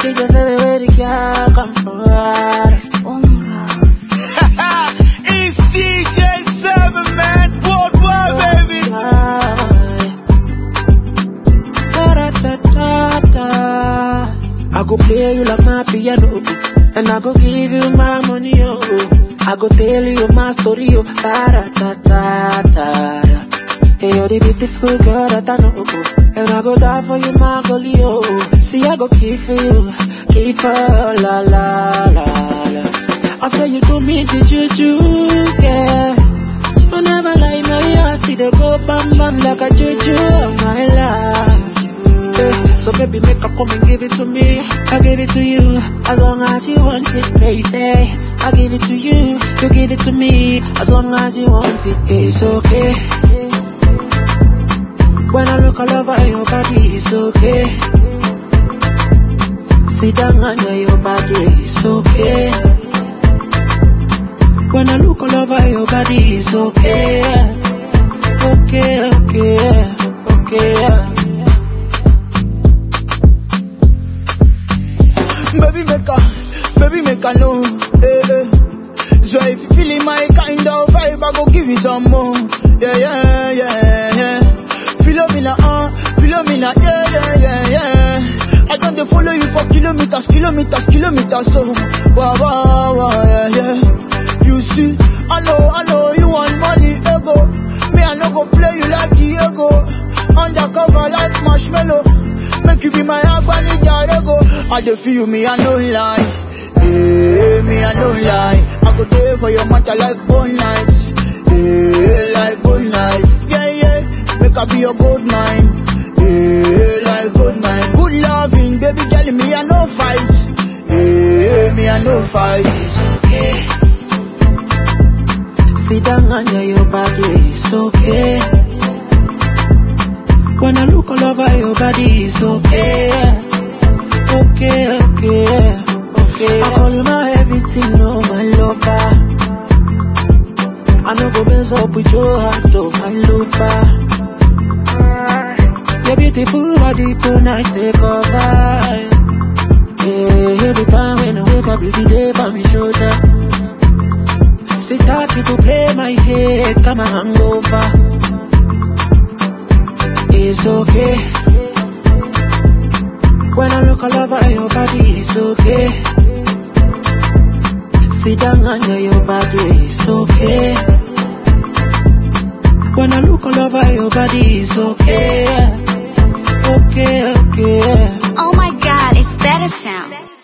Baby, just tell me where the girl come from. it's DJ Seven Man Worldwide, baby. I go play you like my piano, and I go give you my money, oh. I go tell you my story, oh. Da da da da da. da. Hey, you're the beautiful girl that I know, and I go die for you, my girlie, oh. See, I go keep for you, keep for la la la la. I swear you do me the juju, yeah. You never lie, my heart, it dey go bam bam like a juju, oh my love. Eh, So baby, make her come and give it to me. I give it to you as long as you want it, baby. I give it to you, you give it to me as long as you want it. It's okay. When I look all over your body, it's okay. Sit down under your body, it's okay. When I look all over your body, it's okay. Okay, okay, okay. Baby make a, baby make a know, eh, eh. So if you feeling my kind of vibe, I go give you some more. Yeah, yeah, yeah, yeah. Philomena, uh, Philomena, yeah, yeah, yeah, yeah. I don't dey follow you for kilometers, kilometers, kilometers, so wow, wow, wow, yeah, yeah. You see, I know, I know you want money, ego. Me, I no go play you like Diego. Undercover like marshmallow. Make you be my Agbani Jarego. I dey feel me, I no lie. Yeah, me, I no lie. I go there for your matter like bone nights. Yeah, like bone knife. Yeah, yeah. Make I be your gold mine. Yeah, like gold mine. Good loving, baby girl, me, I no fight. Yeah, me, I no fight. It's okay. Sit down under your body, it's okay. When I look all over your body, it's okay. Okay, okay, okay. I call you my everything, no, my lover. I no go mess up with your heart, oh, my lover. Your beautiful body tonight take over. Yeah, every time when I wake up, you be there by my shoulder. Sit happy to play my head, come and hangover. It's okay. When I look all over your body, it's okay. Sit down under your body, it's okay. When I look all over your body, it's okay. Okay, okay. Oh my god, it's better sound.